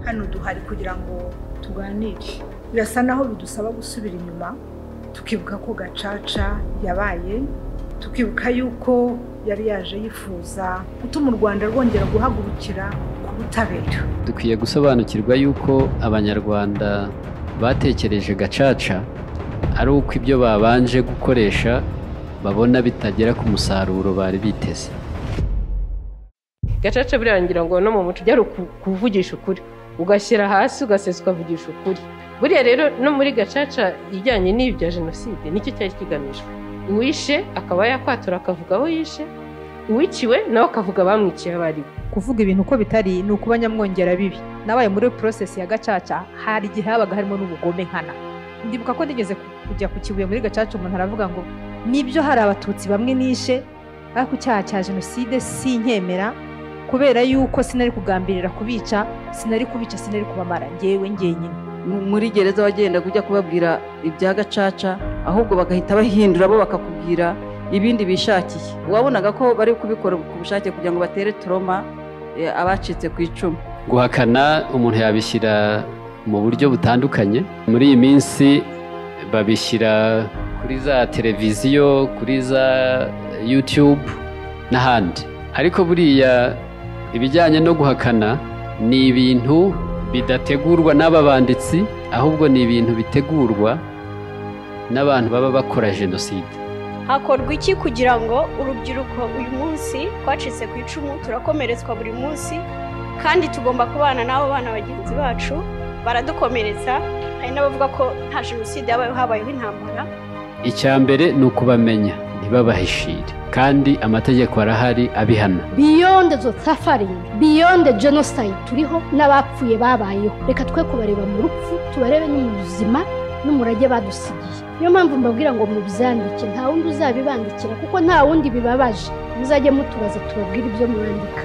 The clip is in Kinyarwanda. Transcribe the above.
hano duhari kugira ngo tuganire birasa naho bidusaba gusubira inyuma tukibuka ko gacaca yabaye tukibuka yuko yari yaje yifuza gutuma u rwanda rwongera guhagurukira ku butabera dukwiye gusobanukirwa yuko abanyarwanda batekereje gacaca ari uko ibyo babanje gukoresha babona bitagera ku musaruro bari biteze gacaca birangira ngo no mu muco byari kuvugisha ukuri ugashyira hasi ugasesa ukavugisha ukuri buriya rero no muri gacaca ijyanye n'ibya jenoside nicyo cyari kigamijwe uwishe akaba yakwatura akavuga aho yishe uwiciwe nawe akavuga bamwiciye abari kuvuga ibintu uko bitari ni ukuba nyamwongera bibi nabaye muri porosesi ya gacaca hari igihe habaga harimo n'ubugome nkana ndibuka ko nigeze kujya ku kibuye muri gacaca umuntu aravuga ngo nibyo hari abatutsi bamwe nishe ariko icyaha cya jenoside si inkemera kubera yuko sinari kugambirira kubica sinari kubica sinari kubamara ngewe ngenyine muri gereza wagendaga ujya kubabwira ibya gacaca ahubwo bagahita bahindura bo bakakubwira ibindi bishakiye wabonaga ko bari kubikora ku bushake kugira ngo batere toroma abacitse ku icumu guhakana umuntu yabishyira mu buryo butandukanye muri iyi minsi babishyira kuri za televiziyo kuri za yutube n'ahandi ariko buriya ibijyanye no guhakana ni ibintu bidategurwa n'aba banditsi ahubwo ni ibintu bitegurwa n'abantu baba bakora jenoside hakorwa iki kugira ngo urubyiruko uyu munsi twacitse ku icumu turakomeretswa buri munsi kandi tugomba kubana n'abo bana bagenzi bacu baradukomeretsa hari n'abavuga ko nta jenoside yabayeho habayeho intambara icya mbere ni ukubamenya ntibabahishire kandi amategeko arahari abihana biyonde zo safaringi biyonde jenoside turiho n'abapfuye babayeho reka twe kubareba mu rupfu tubarebe no mu buzima n'umurage badusigiye niyo mpamvu mbabwira ngo mubyandike nta wundi uzabibandikira kuko nta wundi bibabaje muzajye mutubaza tubabwire ibyo mwandika